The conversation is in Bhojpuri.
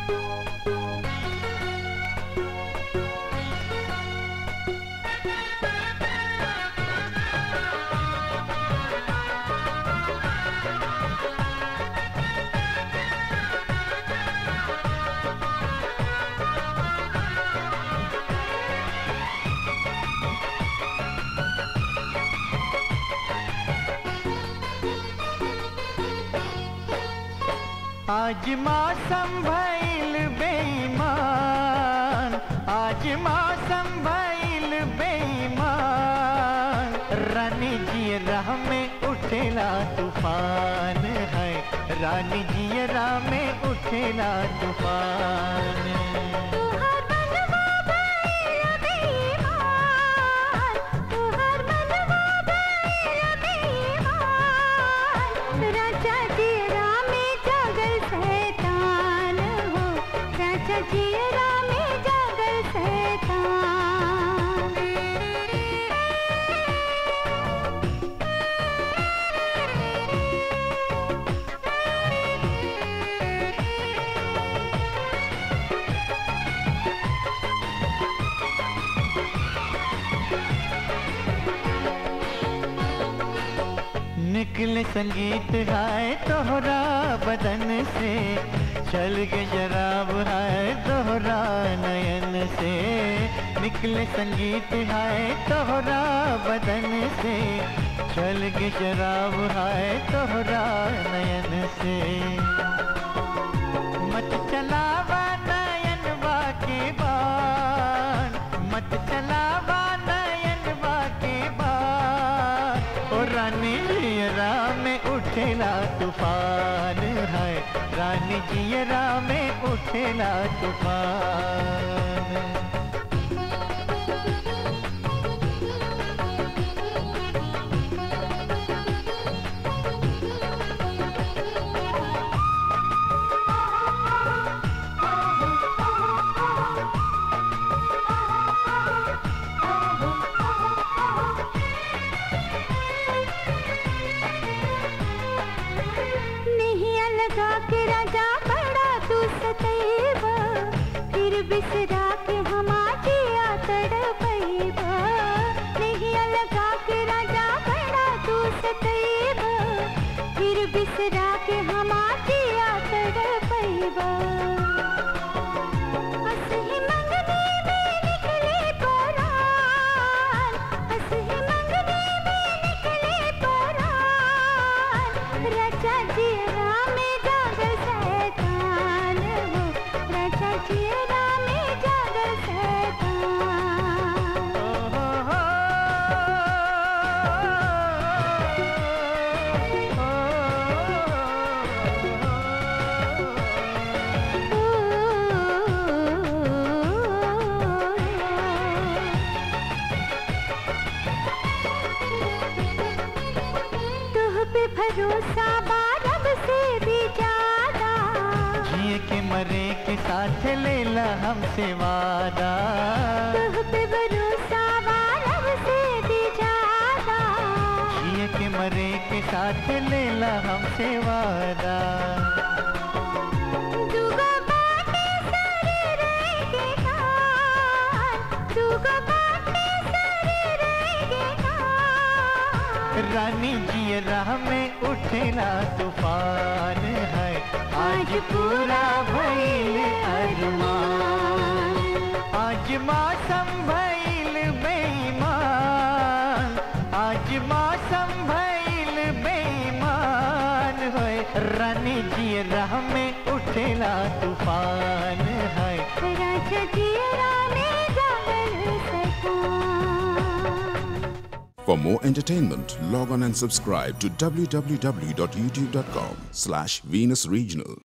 आज मौसम भइल बेईमान आज मौसम भइल बेईमान रानी जी राह में उठेला तूफान है रानी जी राह में उठेला तूफान तुहर मनवा भइल बेईमान तुहर मनवा भइल बेईमान राजा जीरा में जागल शैतान हो राजा जीरा में जागल शैतान निकले संगीत है तोहरा बदन से चल के शराब है तोहरा नयन से निकले संगीत है तोहरा बदन से चल के शराब है तोहरा नयन से मत चलावा नयन के बान मत चलावा नयन के बान ओ रानी जियरा में उठेला तूफान है रानी जियरा में उठेला तूफान नहीं अलगा के राजा बड़ा तू सतैबा फिर बिसरा के हमा जिया तड़पैबा नहीं अलगा के राजा बड़ा तू सतैबा फिर बिसरा के हमा जिया तड़पैबा असही मंगनी में निकले परान असही मंगनी में निकले परान राजा जीरा में जागल शैतान हो राजा जीरा में जागल शैतान तुह पे भरोसा बारब से भी ज्यादा जिए के मरे के साथ लेला हमसे वादा तुह पे भरोसा बारब से भी ज्यादा जिए के मरे के साथ लेला हमसे वादा दुगो बाटे सारे रहेंगे कान दुगो बाटे सारे रहेंगे कान रानी जी राह में उठेला तूफान है आज पूरा भइल अरमान आज मौसम भइल बेईमान आज मौसम भइल बेईमान होए रानी जी राह में उठेला तूफान है राजा जीरा में जागल शैतान For more entertainment, log on and subscribe to www.youtube.com slash Venus Regional.